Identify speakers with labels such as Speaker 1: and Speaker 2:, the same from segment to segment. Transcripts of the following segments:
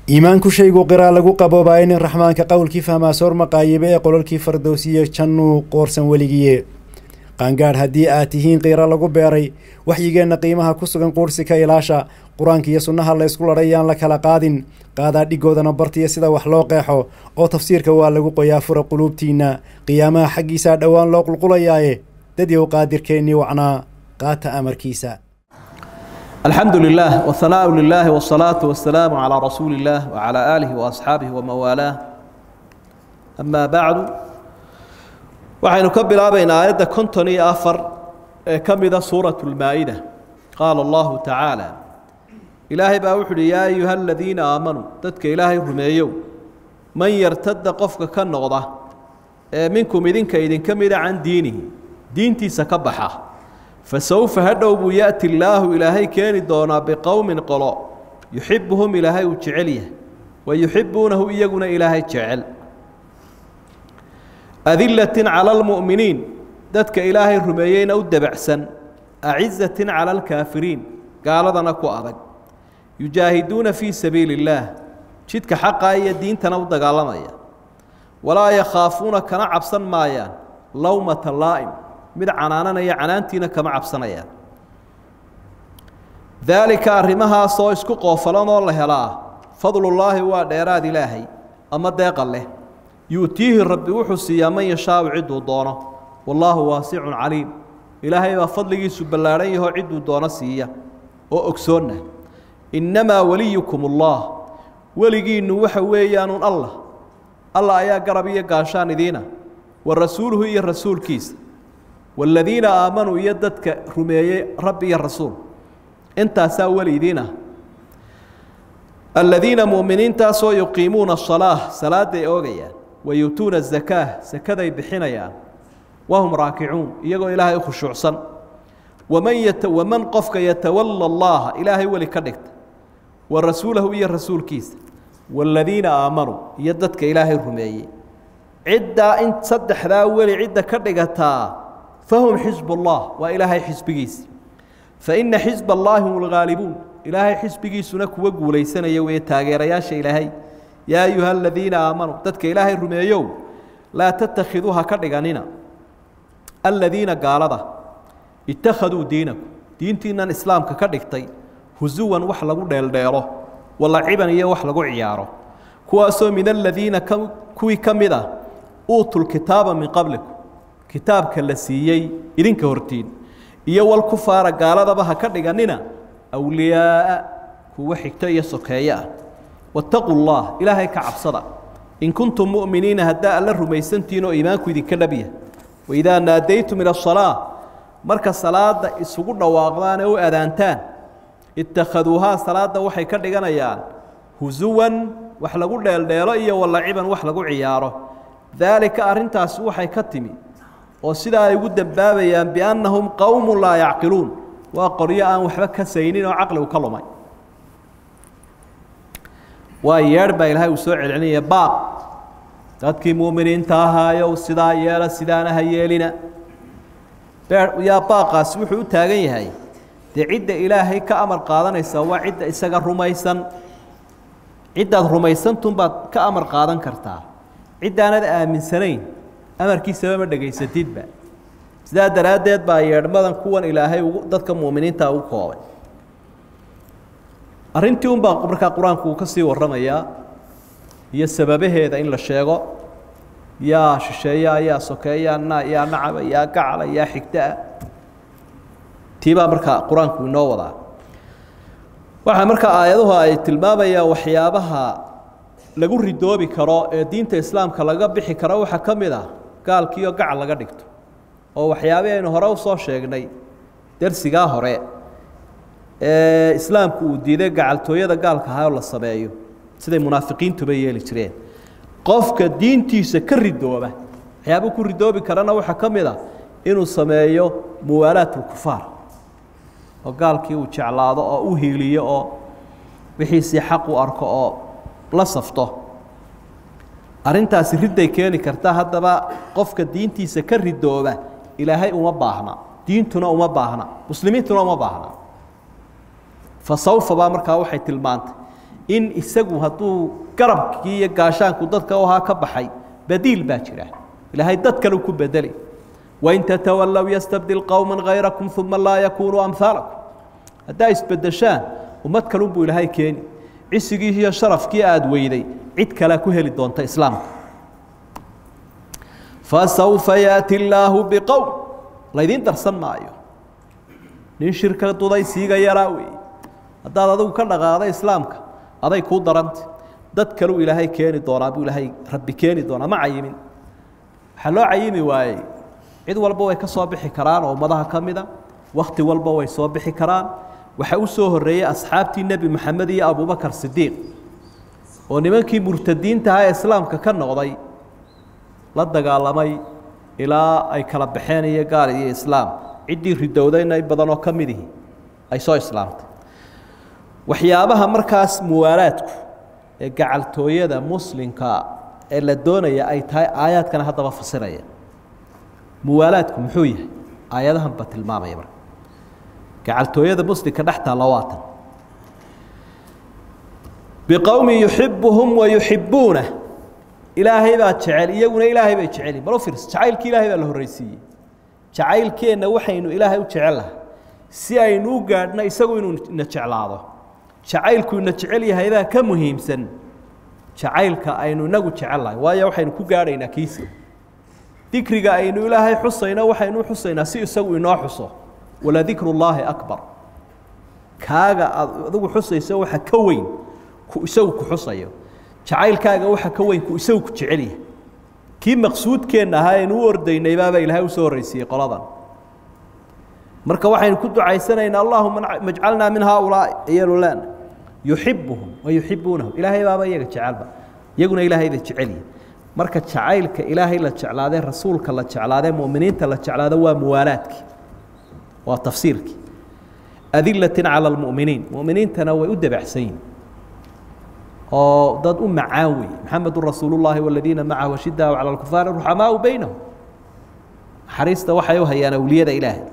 Speaker 1: iimaanku shaygu qiraa lagu qaboobaayo nin raxmaanka qowlkii fahmaa soor maqaayibe ee qololkii fardowsiye jannuu qoorsan weligiye qaangaadh haddii aad tihiin qiira lagu beeray waxyigeenna qiimaha ku sugan quursi ka ilaasha qur-aanka iyo sunnaha la ysku ladhay yaan la kala qaadin qaadaa dhigoodana bartiya sida wax loo qeexo oo tafsiirka waa lagu qoyaa fura quluubtiinna qiyaamaha xaggiisaa dhowaan loo qulqulayaaye dadyow qaadirkeennii wacnaa qaata amarkiisa
Speaker 2: الحمد لله والثناء لله والصلاة والسلام على رسول الله وعلى آله وأصحابه ومن والاه أما بعد waxaynu ka bilaabaynaa aayadda konton iyo afar ee ka mida suuratu lmaa-ida qaala allahu tacaala ilaahay baa wuxu uhi yaa ayuha aladiina aamanuu dadka ilaahay rumeeyow man yartada qofka ka noqda ee minkum idinka idinka mida can diinihi diintiisa ka baxa fasawfa hadhow buu yaأti illaahu ilaahay keeni doonaa biqowmin qolo yuxibuhum ilaahay uu jecel yahay wa yuxibuunahu iyaguna ilaahay jecel adilatin cala almu'miniin dadka ilaahay rumeeyeyna u debacsan acizatin cala alkaafiriin gaaladana ku adag yujaahiduuna fii sabiili اllaah jidka xaqa iyo diintana u dagaalamaya walaa yakhaafuuna kana cabsan maayaan lowmata laa'im mid canaananaya canaantiina kama cabsanayaan daalika arrimahaasoo isku qoofalanoo la helaa fadlullaahi waa dheeraad ilaahay ama deeqa leh yu'tiihi rabbi wuxuu siiyaa man yashaau cidduu doono wallaahu waasicun caliim ilaahay baa fadligiisu ballaadhan yahoo cidduu doono siiya oo ogsoonna innamaa weliyukum ullah weligiinnu waxa weeyaanuun allah allah ayaa garab iyo gaashaan idiina wa rasuuluhu iyo rasuulkiisa waaladiina aamanuu iyo dadka rumeeyey rabbi iyo rasuul intaasaa weli idiinah aladiina mu'miniintaasoo yuqiimuuna asalaa salaadday oogayaan wayuutuuna azakaa sakaday bixinayaan wahum raakicuun iyagoo ilaahay u khushuucsan waman yata waman qofka yatawala allaha ilaahay weli ka dhigta wa rasuulahu iyo rasuulkiisa waaladiina aamanuu iyo dadka ilaahay rumeeyey ciddaa in saddexdaa weli cidda ka dhigataa fahum xisb ullah waa ilaahay xisbigiisi faina xisb allaahi hum lgaalibuun ilaahay xisbigiisuna kuwa guulaysanaya weye taageerayaasha ilaahay yaa ayuha aladiina aamanuu dadka ilaahay rumeeyow laa tattakhiduu ha ka dhiganina aladiina gaalada ittakhaduu diinakum diintiinan islaamka ka dhigtay husuwan wax lagu dheeldheelo walaciban iyo wax lagu ciyaaro kuwaasoo min aladiina kuwii ka mid ah uutul kitaaba min qablikum kitaabka la siiyey idinka hortiin iyo walkufaara gaaladaba ha ka dhiganina awliyaaa kuwa xigto iyo sokeeye ah wattaquu llah ilaahay ka cabsada in kuntum mu'miniina haddaa alla rumaysantihiin oo iimaanku idinka dhabya waidaa naadaytum ila asalaa marka salaada isugu dhawaaqdaan ee u adaantaan ittakhaduuhaa salaadda waxay ka dhiganayaan husuwan wax lagu dheeldheelo iyo walaciban wax lagu ciyaaro daalika arrintaasi waxay ka timi oo sidaa ay ugu dembaabayaan biannahum qowmu laa yacqiluun waa qoryo aan waxba ka saynin oo caqligu ka lumay waa yeedh baa ilaahay uu soo celcelinaya baaq dadkii mu'miniinta ahaayow sidaa yeela sidaana ha yeelina yaa baaqaasi wuxuu u taagan yahay dee cidda ilaahay ka amar qaadanaysa waa cidda isaga rumaysan ciddaad rumaysantunbaad ka amar qaadan kartaa ciddaanad aaminsanayn amarkiisaba ma dhegaysatidba sidaa daraaddeed baa yeedhmadan kuwan ilaahay ugu dadka mu'miniinta ugu koobay arrintii unbaa markaa qur-aanku uu ka sii warramayaa iyo sababaheeda in la sheego yaa shisheeyaa yaa sokeeyaa na yaa nacaba yaa gacala yaa xigtaa tiibaa markaa qur-aanku inoo wadaa waxaa markaa aayaduhu ay tilmaamayaan waxyaabaha lagu ridoobi karo ee diinta islaamka laga bixi karo waxaa ka mid ah gaalkiioo gacal laga dhigto oo waxyaabihii aynu hore usoo sheegnay dersigaa hore ee islaamku uu diiday gacaltooyada gaalka ahaa oo la sameeyo siday munaafiqiintuba yeeli jireen qofka diintiisa ka ridooba waxyaabuu ku ridoobi karana waxaa ka mid a inuu sameeyo muwaalaat ulkufaar oo gaalkii uu jeclaado oo u hiiliyo oo wixiisii xaq u arko oo la safto arrintaasi ridday keeni karta haddaba qofka diintiisa ka ridooba ilaahay uma baahna diintuna uma baahna muslimiintuna uma baahna fa sawfa baa markaa waxay tilmaantay in isagu hadduu garabkii iyo gaashaanku dadka u ahaa ka baxay badiil baa jira ilaahay dad kale ku bedeli wain tatawallow yastabdil qowma hayrakum uma laa yakunuu amhaalakum haddaa isbedeshaan ummad kalunbuu ilaahay keeni cisigii iyo sharafkii aada weyday cid kalea ku heli doonta islaamka fasawfa yaati illaahu biqowm laydiin darsan maayo nin shirka duday siiga yaraa weeye haddaad adigu ka dhaqaaqda islaamka aday kuu daranta dad kaleu ilaahay keeni doonaa buu ilaahay rabbi keeni doonaa ma cayimin waxaa loo cayimi waayey cid walba way ka soo bixi karaan oo ummadaha ka mida wakhti walba way soo bixi karaan waxaa u soo horreeyey asxaabtii nebi moxamed iyo abubakar sidiiq oo nimankii murtadiintaha ee islaamka ka noqday la dagaalamay ilaa ay kala baxeen iyo gaal iyo islaam ciddii ridowdayna in badanoo ka midihi ay soo islaamtay waxyaabaha markaas muwaalaadku ee gacaltooyada muslimka ee la doonaya ay tahay aayaadkana haddaba fasiraya muwaalaadku muxuu yahay aayadahan ba tilmaamaya marka gacaltooyada muslimka dhex taalla waa tan biqowmin yuxibuhum wa yuxibuuna ilaahay baa jecel iyaguna ilaahay bay jeceli bal u fiirso jacaylkii ilaahay baa la horreysiiyey jacaylkeenna waxaynu ilaahay u jecel lahay si aynu u gaadhno isagu inuu ina jeclaado jacaylku ina jecel yahay baa ka muhiimsan jacaylka aynu inagu jecel lahay waayo waxaynu ku gaadhaynaa kiisa dikriga aynu ilaahay xusayno waxaynu u xusaynaa si isagu inoo xuso waladikru llaahi akbar kaaga aad adigu xusayso waxa ka weyn ku isagu ku xusayo jacaylkaaga waxa ka weyn ku isagu ku jecel yahay kii maqsuudkeenna ahaa aynu u ordaynay baaba ilaahay usoo horreysiiyey qoladan marka waxaynu ku ducaysanaynaa allahuma majcalnaa min haaulaa'i ayaynu leena yuxibuhum wa yuxibuunahum ilaahay baaba iyaga jecelba iyaguna ilaahay bay jecel yihin marka jacaylka ilaahay la jeclaadee rasuulka la jeclaadee mu'miniinta la jeclaado waa muwaalaadkii waa tafsiirkii adilatin cala almu'miniin mu'miniintana way u dabacsan yihin oo dad u macaan wey maxamedu rasuulu llaahi waladiina macahu ashidaau cala alkufaari ruxamaau baynahum naxariista waxay u hayaan awliyada ilaahay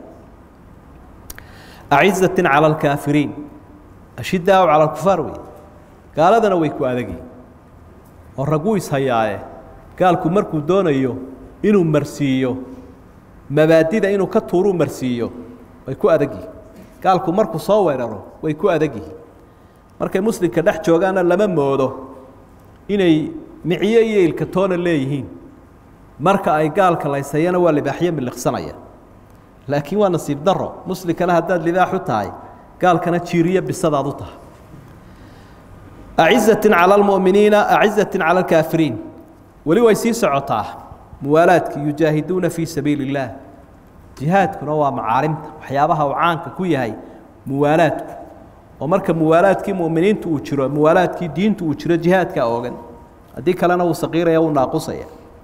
Speaker 2: acizatin cala alkaafiriin ashidaau cala alkufaar wey gaaladana way ku adagyihin oo raguu ishayaaye gaalku markuu doonayo inuu marsiiyo mabaadida inuu ka tuuruu marsiiyo way ku adag yihin gaalku markuu soo weeraro way ku adag yihin markay muslimka dhex joogaanna lama moodo inay miciyo iyo ilkatoona leeyihiin marka ay gaalka laysayana waa libaaxyo miliqsanaya laakiin waa nasiib daro muslimkana haddaad libaax u tahay gaalkana jiiriyo bisadaad u tahay acizatin cala almu'miniina acizatin cala alkaafiriin weli way sii socotaa muwaalaadki yujaahiduuna fii sabiili اllaah jihaadkuna waa macaalimta waxyaabaha uu caanka ku yahay muwaalaadku oo marka muwaalaadkii mu'miniintu uu jiro muwaalaadkii diintu uu jiro jihaadkaa oogan haddii kalena wuu saqiiraya wuu naaqusaya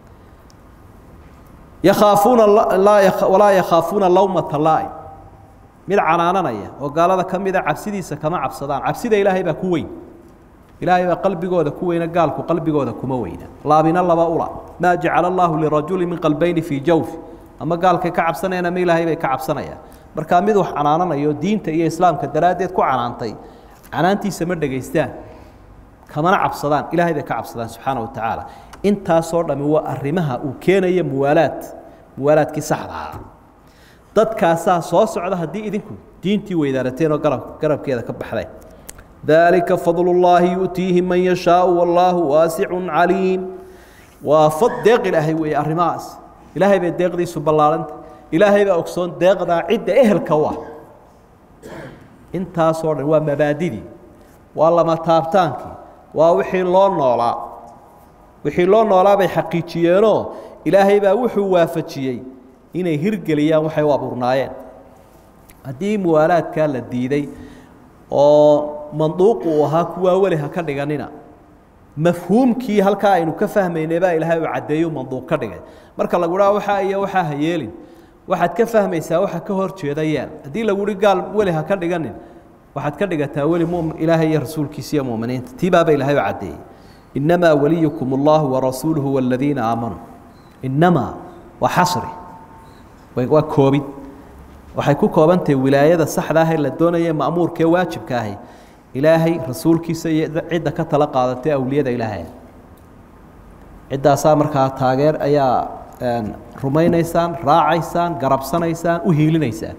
Speaker 2: yakhaafuuna walaa yakhaafuuna lawmata laa'im mid canaananaya oo gaalada ka mida cabsidiisa kama cabsadaan cabsida ilaahay baa ku weyn ilaahay baa qalbigooda ku weyna gaalku qalbigooda kuma weyna laabina laba ula maa jacala allaahu lirajuli min qalbayni fii jawfi ama gaalkay ka cabsanayaan ama ilaahay bay ka cabsanayaan markaa mid wax canaananayo diinta iyo islaamka daraaddeed ku canaantay canaantiisa ma dhegaystaan kamana cabsadaan ilaahay bay ka cabsadaan subxaana wa tacaala intaasoo dhami waa arrimaha uu keenaya muwaalaad muwaalaadkii saxda ahaa dadkaasaa soo socda haddii idinku diintii weydaarateen oo garab garabkeeda ka baxdeen dalika fadl اllaahi yu'tiihi man yashaau wallaahu waasicu caliim waa fad deeq ilaahay weeye arrimahaas ilaahay bay deeqdiisu ballaaranta ilaahay baa ogsoon deeqdaa cidda ehelka u ah intaasoo dhan waa mabaadidii waa lama taabtaankii waa wixii loo noolaa wixii loo noolaa bay xaqiijiyeenoo ilaahay baa wuxuu waafajiyey inay hirgeliyaan waxay u abuurnaayeen haddii muwaalaadkaa la diiday oo manduuqu uu ahaa kuwaa weli ha ka dhiganina mafhuumkii halkaa aynu ka fahmaynay baa ilaahay uu caddeeyo manduuq ka dhigay marka lagu dhaha waxaa iyo waxaa ha yeelin waxaad ka fahmaysaa waxa ka hor jeeda yeel haddii lagu hi gaal weli ha ka dhiganin waxaad ka dhigataa weli m ilaahay iyo rasuulkiisa iyo muminiinta tii baaba ilaahay u caddeeyey innamaa waliyukum allahu warasuuluhu waladiina aamanuu innamaa waa xasri waa koobid waxay ku koobantahay wilaayada saxda ah ee la doonaya ma'muurka ee waajibka ahi ilaahay rasuulkiisa iyo cidda ka tala qaadatay awliyada ilaahay ciddaasaa markaa taageer ayaa rumaynaysaan raacaysaan garabsanaysaan u hiilinaysaan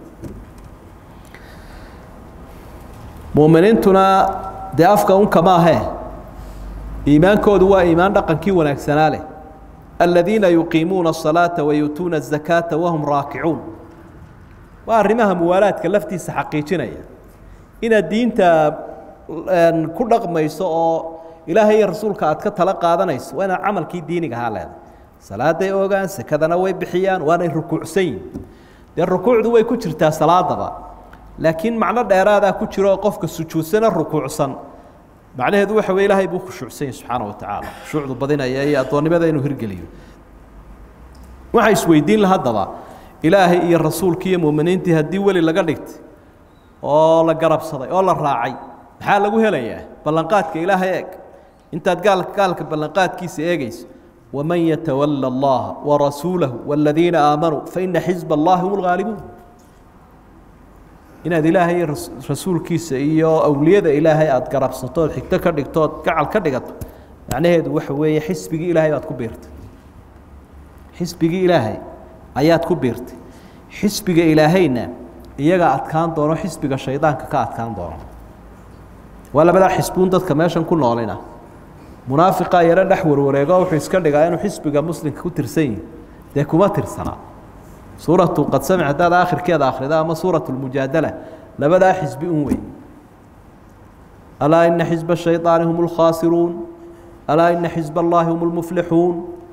Speaker 2: muuminiintuna dee afka unka maahee iimaankoodu waa iimaan dhaqankii wanaagsanaa leh aladiina yuqiimuuna الصalaaةa wayuutuuna الزakaaةa wahum raakicuun waa arrimaha muwaalaadka laftiisa xaqiijinaya inaad diinta ku dhaqmayso oo ilaahay iyo rasuulka aad ka tala qaadanayso waa inaad camalkii diiniga ahaa leedahay salaaday ogaan sekadana way bixiyaan waanay rukuucsan yihin dee rukuucdu way ku jirtaa salaadaba laakiin macno dheeraadaa ku jiro oo qofka sujuudsana rukuucsan macnaheedu waxa wey ilaahay buu khushuucsan yahi subxaana wa tacaala khushuucdu badinaya iyo addoonnimada inuu hirgeliyo waxaa isweydiin la haddaba ilaahay iyo rasuulkii iyo muuminiintii haddii weli laga dhigtay oo la garabsaday oo la raacay maxaa lagu helayaa ballanqaadka ilaahay eeg intaad gaal gaalka ballanqaadkiisa eegayso waman yatawala allaha warasuulahu waaladiina aamanuu faina xisba allahi hum lgaalibuun inaad ilaahay rasuulkiisa iyo awliyada ilaahay aada garabsatood xigto ka dhigtood gacal ka dhigato macnaheedu waxa weeye xisbigii ilaahay baad ku biirtay xisbigii ilaahay ayaad ku biirtay xisbiga ilaahayna iyaga adkaan doono xisbiga shaydaanka ka adkaan doono waa labadaa xisbuun dadka meeshan ku noolina munaafiqaa yaro dhex warwareego wuxuu iska dhigaa inuu xisbiga muslimka ku tirsan yihi dee kuma tirsanaa suuratu qad samic haddaad aakhirkeeda akhrida ama suuratu lmujaadala labadaa xisbi un wey alaa ina xisba shayطaani hum اlkhaasiruun alaa ina xisb allahi hum اlmuflixuun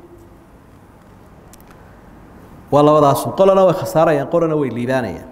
Speaker 2: waa labadaasu qolana way khasaarayaan qolana way liibaanayaan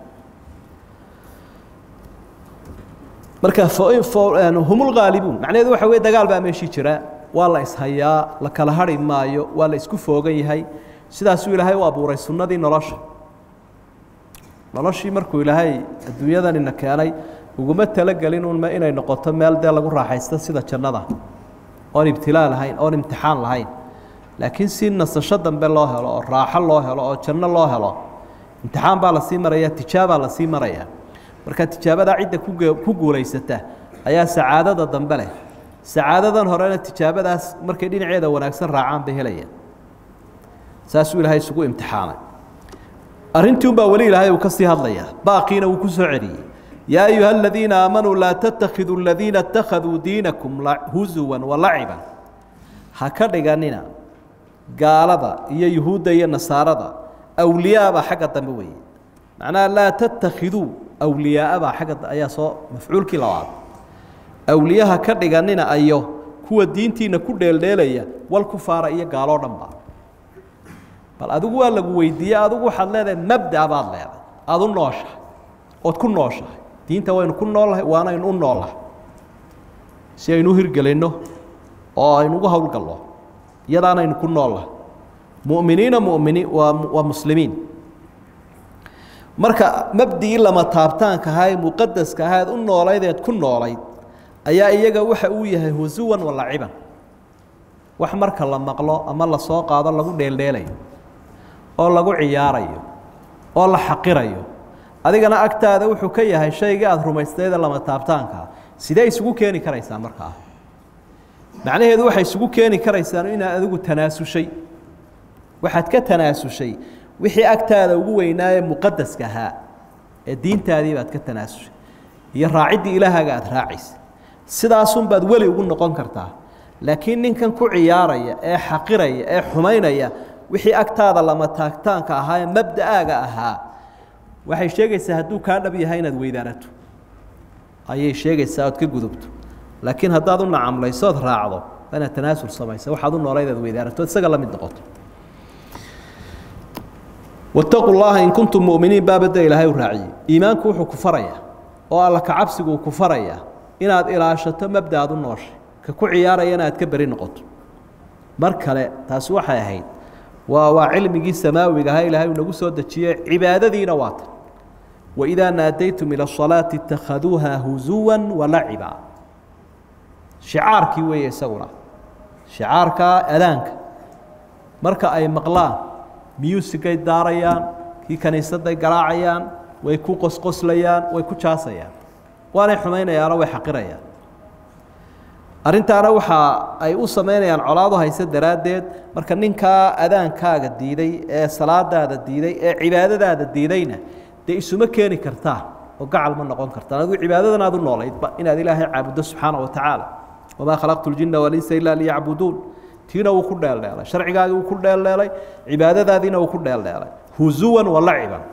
Speaker 2: marka hum lgaalibuun macnaheedu waxa wey dagaal baa meeshii jira waa la ishayaa la kala hari maayo waa la isku foogan yahay sidaasuu ilaahay u abuuray sunnadii nolosha noloshii markuu ilaahay adduunyadanina keenay uguma talagelin un inay noqoto meel dee lagu raaxaysto sida jannada oon ibtilaa lahayn oon imtixaan lahayn laakiin si nasasho dambe loo helo oo raaxo loo helo oo janno loo helo imtixaan baa lasii maraya tijaabaa lasii maraya marka tijaabadaa cidda ku guulaysata ayaa sacaadada dambe leh sacaadadan horena tijaabadaas markay dhinaceeda wanaagsan raacaan bay helayaan saasuu ilaahay isugu imtixaanay arrintii un baa weli ilaahay uu ka sii hadlayaa baaqiina wuu ku soo celiyey yaa ayuha aladiina aamanuu laa tattakhiduu aladiina اtakhaduu diinakum huzuwan walaciban ha ka dhiganina gaalada iyo yuhuudda iyo nasaarada awliyaabaa xagga dambe weeye macnaha laa tattakhiduu awliyaaabaa xagga ayaa soo mafcuulkii labaad awliyaha ka dhiganina ayo kuwa diintiina ku dheeldheelaya wal kufaara iyo gaaloo dhanba bal adigu waa lagu weydiiyey adigu waxaad leedahay mabda baad leedahay aada u nooshahay ood ku nooshahay diinta waynu ku noolnahay waanaynu u noolnahay si aynu u hirgelinno oo aynu ugu howlgalno iyadaanaynu ku noolnahay mu'miniina muminiin waa waa muslimiin marka mabdigii lama taabtaanka ahaa ee muqadaska ahaa eed u noolaydeed ku noolayd ayaa iyaga waxa uu yahay husuwan walaciban wax marka la maqlo ama la soo qaado lagu dheeldheelayo oo lagu ciyaarayo oo la xaqirayo adigana agtaada wuxuu ka yahay shaygii aada rumaystayda lama taabtaankaa sidee isugu keeni karaysaan markaa macnaheedu waxay isugu keeni karaysaan inaad adigu tanaasushay waxaad ka tanaasushay wixii agtaada ugu weynaaye muqadaska ahaa ee diintaadii baad ka tanaasushay iyo raaciddii ilaahaaga aada raacaysa sidaasunbaad weli ugu noqon kartaa laakiin ninkan ku ciyaaraya ee xaqiraya ee xumaynaya wixii agtaada lama taagtaanka ahaa ee mabda'aaga ahaa waxay sheegaysaa hadduu kaa dhab yahay inaad weydaanato ayay sheegaysaa ood ka gudubto laakiin haddaad u nacamlayso ood raacdo waa inaad tanaasul samaysa waxaad u noolayd aad weydaanato isaga la mid noqoto wattaquu llaha in kuntum mu'miniin baabadda ilaahay u raaciyey iimaanku wuxuu ku farayaa oo alla kacabsigu uu ku farayaa inaad ilaashato mabda aad u nooshay ka ku ciyaarayana aad ka beri noqoto mar kale taasi waxay ahayd waa waa cilmigii samaawiga ahaa ilaahay uu nagu soo dejiyey cibaadadiina waa tan waidaa naadaytum ila asalaati itakhaduuha huzuwa walaciba shicaarkii weeye isaguna shicaarka adaanka marka ay maqlaan miyuusigay daarayaan kii kaniisadday garaacayaan way ku qosqoslayaan way ku jaasayaan waanay xumaynayaanoo way xaqirayaan arrintaana waxa ay u samaynayaan colaadu hayse daraaddeed marka ninkaa adaankaaga diiday ee salaadaada diiday ee cibaadadaada diidayna dee isuma keeni kartaa oo gacal ma noqon kartaa adigu cibaadadan aad u noolaydba inaad ilaahay caabuddo subxaana wa tacaala wamaa khalaqtu ljinna walinsa ilaa liyacbuduun tiina wuu ku dheeldheelay sharcigaagii wuu ku dheeldheelay cibaadadaadiina wuu ku dheeldheelay huzuwan wa laciban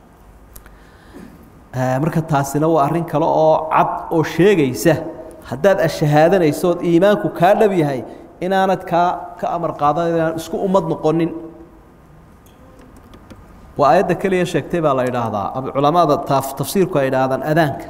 Speaker 2: marka taasina waa arrin kale oo cad oo sheegaysa haddaad ashahaadanayso ood iimaanku kaa dhab yahay inaanad kaa ka amar qaadan inaan isku ummad noqonin waa aayadda keliya sheegtay baa la idhaahdaa culamada tafsiirku ay idhaahdaan adaanka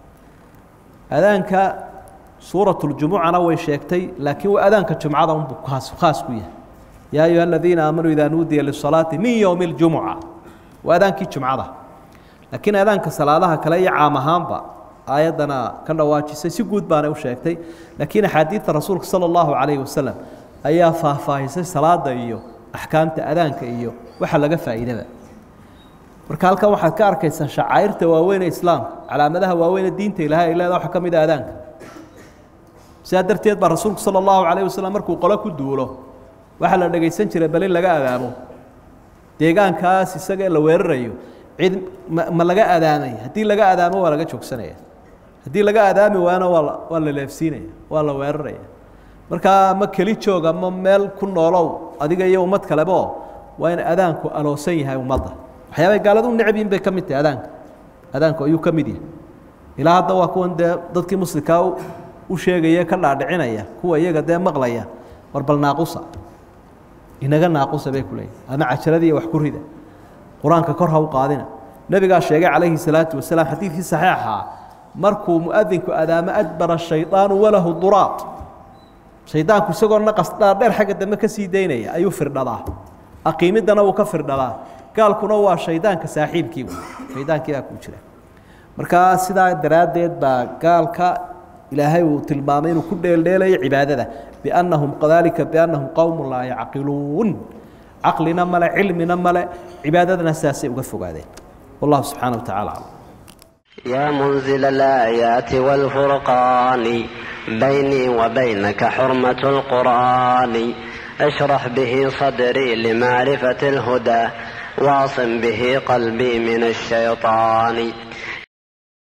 Speaker 2: adaanka suuratuljumucana way sheegtay laakiin waa adaanka jumcada unbu khaas khaas ku yahay yaa ayuha aladiina aamanuu idaa nuudiya lisalaati min yowmi اljumuca waa adaankii jumcada laakiin adaanka salaadaha kale iyo caam ahaanba aayaddana ka dhawaajisay si guud baanay u sheegtay laakiin axaadiidta rasuulka sala allahu calayhi wasalam ayaa faahfaahisay salaada iyo axkaamta adaanka iyo waxa laga faa'iidaba marka halkan waxaad ka arkaysaa shacaa'irta waaweyn ee islaamka calaamadaha waaweyn ee diinta ilaahay ay leedaha waxa ka mid a adaanka sidaa darteed baa rasuulku sala allahu calayh wasalam markuu qolo ku duulo waxaa la dhegaysan jiray bal in laga adaamo deegaankaas isagee la weerarayo cid ma ma laga adaamay haddii laga adaamo waa laga joogsanaya haddii laga adaami waana waa waa la leefsiinaya waa la weeraraya markaa ma keli joog ama meel ku noolow adiga iyo ummad kalebo waa in adaanku aloosan yahay ummadda waxyaabay gaaladu u necab yihin bay ka mid tahay adaanka adaanku ayuu ka mid yahay ilaa hadda waa kuwan dee dadkii muslimkaa u sheegaya ka dhaadhicinaya kuwa iyaga dee maqlaya war bal naaqusa inaga naaqusa bay ku leeyihin ama cajaradii wax ku rida qur-aanka kor ha u qaadina nebigaa sheegay calayhi salaatu wasalaam xadiidkii saxiixaa markuu muadinku adaamo adbara shaydaanu walahu duraad shaydaanku isagoo naqas dhaadheer xagga dambe ka sii daynaya ayuu firdhadaa aqiimiddana wuu ka firdhadaa gaalkuna waa shaydaanka saaxiibkii shaydaankiibaa ku jira markaa sidaa daraaddeed baa gaalka ilaahay uu tilmaamay inuu ku dheeldheelayo cibaadada biannahum kadalika biannahum qowmu laa yacqiluun caqlina male cilmina male cibaadadana sidaasay uga fogaadeen wallahu subxaana wa tacala aclam
Speaker 3: يا منزل الآيات والفرقان بيني وبينك حرمة القرآن اشرح به صدري لمعرفة الهدى واعصم به قلبي من الشيطان